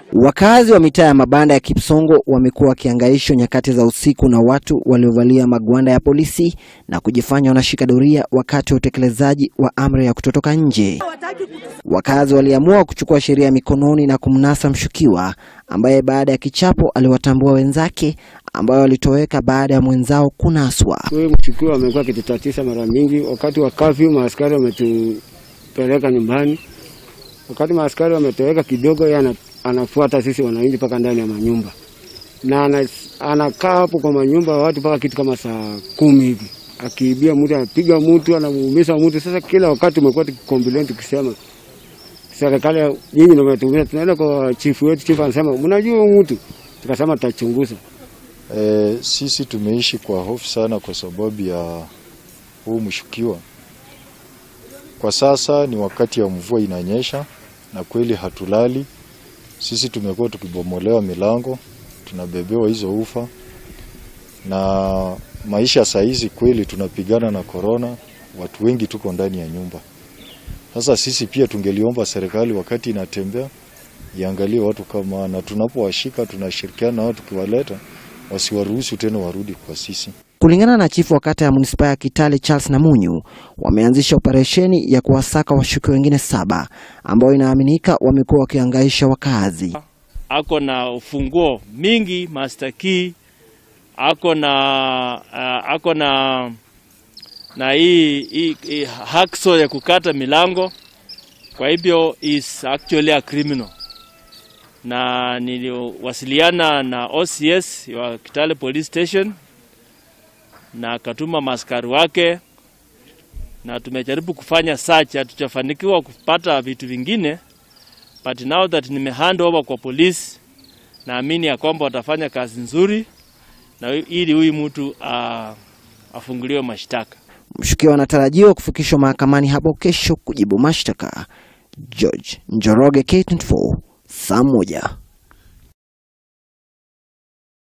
Wakazi wa mitaa ya mabanda ya Kipsongo wamekuwa wakihangaishwa nyakati za usiku na watu waliovalia magwanda ya polisi na kujifanya wanashika doria wakati wa utekelezaji wa amri ya kutotoka nje. Wakazi waliamua kuchukua sheria mikononi na kumnasa mshukiwa ambaye baada ya kichapo aliwatambua wenzake ambao walitoweka baada ya mwenzao kunaswa. Huyu mshukiwa amekuwa akitutatiza mara mingi. Wakati wa kafyu, maaskari wametupeleka nyumbani. Wakati maaskari wametoweka kidogo, yeye ana- anafuata sisi wananchi mpaka ndani ya manyumba na ana- anakaa hapo kwa manyumba ya watu mpaka kitu kama saa kumi hivi, akiibia mtu, anapiga mtu, anamuumiza mtu. Sasa kila wakati umekuwa tukikomplain tukisema serikali ya- nyinyi ndio mmetuumiza. Tunaenda kwa chifu wetu, chifu anasema mnajua huyu mtu, tukasema tutachunguza. E, sisi tumeishi kwa hofu sana kwa sababu ya huu mshukiwa. Kwa sasa ni wakati ya mvua inanyesha na kweli hatulali. Sisi tumekuwa tukibomolewa milango, tunabebewa hizo ufa, na maisha saa hizi kweli tunapigana na korona, watu wengi tuko ndani ya nyumba. Sasa sisi pia tungeliomba serikali wakati inatembea iangalie watu kama, na tunapowashika tunashirikiana na wao tukiwaleta wasiwaruhusu tena warudi kwa sisi. Kulingana na chifu wa kata ya manispaa ya Kitale Charles Namunyu, wameanzisha operesheni ya kuwasaka washukiwa wengine saba ambao inaaminika wamekuwa wakihangaisha wakazi. ako na ufunguo mingi master key, ako na uh, ako na na hii, hii, hii hacksaw ya kukata milango. Kwa hivyo is actually a criminal, na niliwasiliana na OCS wa Kitale Police Station na akatuma maskari wake, na tumejaribu kufanya search, hatujafanikiwa kupata vitu vingine but now that nime hand over kwa polisi, naamini ya kwamba watafanya kazi nzuri na ili huyu mtu uh, afunguliwe mashtaka. Mshukiwa anatarajiwa kufikishwa mahakamani hapo kesho kujibu mashtaka. George Njoroge, K24, saa moja.